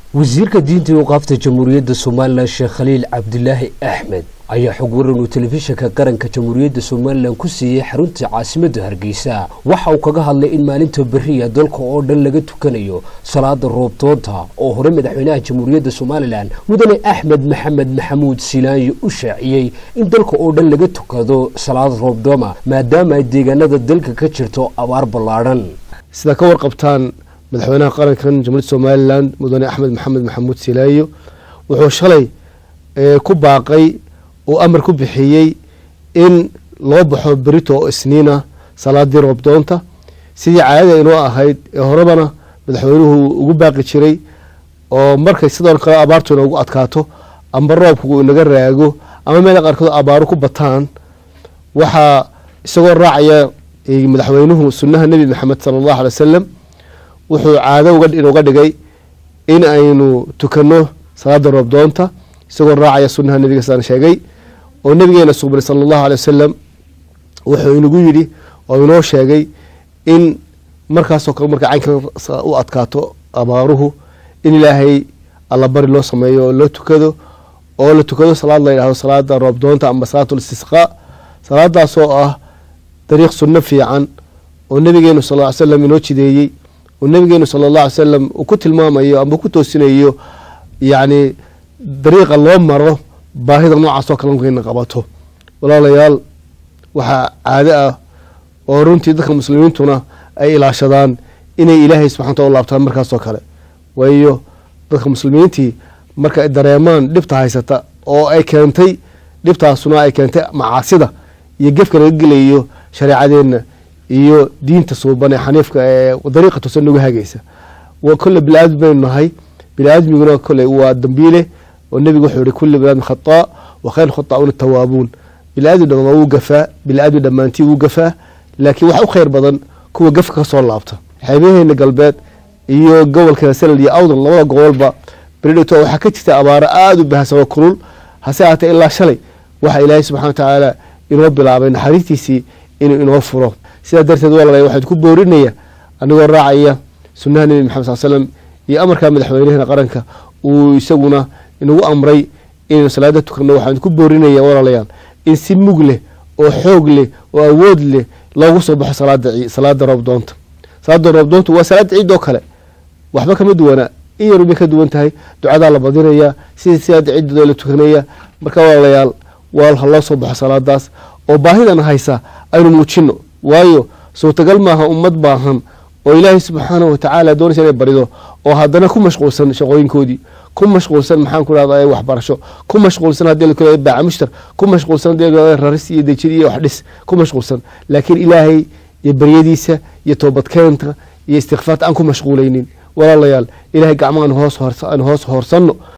wasiirka diinta iyo qaafta jamhuuriyadda somalilan sheekh khaliil cabdilaahi axmed ayaa xog waran uu telefishinka qaranka jamhuuriyadda somalilan ku siiyey xarunta caasimadda hargeysa waxa uu kaga hadlay in maalinta beriya dalka oo dhan laga tukanayo salaada roobdoonta oo hore madaxweynaha jamhuuriyadda somalilan mudane axmed maxamed maxamuud silaanyo u shaaciyey in dalka oo dhan laga tukado salaad roobdooma maadaama ay deegaanada dalka ka jirto abaar ballaadhan sida ka warqabtaan madaxweynaha qarankan jamhuuriyadda somalilan mudane axmed maxamed maxamuud silaayo wuxuu shalay ku baaqay uu amar ku bixiyey in loo baxo berito oo isniina salaadii roobdoonta sidii caadada inoo ahayd ee horebana madaxweynuhu ugu baaqi jiray oo markay sidoo kale abaartu inoogu adkaato amba roobku inaga raago ama meela qaarkood abaaru ku bataan waxaa isagoo raacaya madaxweynuhu sunaha nebi maxamed sala allahu alay wasalam wuxuu caado inuga dhigay in aynu tukano salaada roobdoonta isagoo raacaya sunaha nebiga saan sheegay oo nabigeena suqbay sala allahu alay wasalam wuxuu inagu yidhi oo inoo sheegay in markaasoo kale marka caynka u adkaato abaaruhu in ilaahay allabari loo sameeyo oo loo tukado oo la tukado salaad la yidhahdo salaada roobdoonta amba salaatul istisqaa salaadaasoo ah dariiq sunno fiican oo nabigeenu sal ly slam inoo jideeyey oo nabigeenu sala allah alay salam uu ku tilmaamayo amba ku toosinayo yacni dariiqa loo maro baahida noocaasoo kale markayna qabato walaalayaal waxaa caado ah oo runtii dadka muslimiintuna ay ilaashadaan inay ilaahay subxana wataala u laabtaan markaasoo kale waayo dadka muslimiintii marka ay dareemaan dhibta haysata oo ay keentay dhibtaasuna ay keentay macaasida iyo gefka laga gelayo shareecadeenna iyo diinta suuban ee xaniifka ee dariiqa tusan nagu hagaysa kolle bili-aadmi baynu nahay bili-aadmiguna kolley waa dambiile oo nebigu wuxuu yihi kulli bini aadmi khataa wa khayr khataauna tawaabuun bili-aadmi dhamaan wuu gafaa bili-aadmi dhammaantii wuu gafaa laakiin waxa u khayr badan kuwa gafka ka soo laabta xeebaheena galbeed iyo gobolka salal iyo awdal labada gobolba beridhito waxaa ka jirta abaaro aada u bahasan oo kulul hase ahaatee ilaa shalay waxa ilaahay subxana wa tacaala inoo bilaabay naxariistiisii inuu inoo furo sidaa darteed walaalay waxaan ku boorinaya anigoo raacaya sunaha nebi maxamed sal slam iyo amarka madaxweynahena qaranka uu isaguna inagu amray inaynu salaada tukano waxaan ku boorinaya walaalayaal in si mug leh oo xoog leh oo awood leh loogu soo baxo salaada roobdoonta salaada roobdoonta waa salaada ciid oo kale waxba kama duwana in yarubay ka duwan tahay ducadaa la badinaya sidii salaada ciidadoo la tukanaya marka walaalayaal waa ha loo soo baxo salaadaas oo baahidan haysa aynu muujino waayo suurtagal maaha ummad baahan oo ilaahay subxaanahu watacaala doonaysa inay barido oo haddana ku mashquulsan shaqooyinkoodii ku mashquulsan maxaan ku dhahda waxbarasho ku mashquulsan haddii la baaca mushtar ku mashquulsan haddii raris iyo dejin iyo wax dhis ku mashquulsan laakiin ilaahay iyo baryadiisa iyo toobadkeenta iyo istikfaarta aan ku mashquulaynin walaalayaal ilahay gacmahan hoos hoos hoorsanno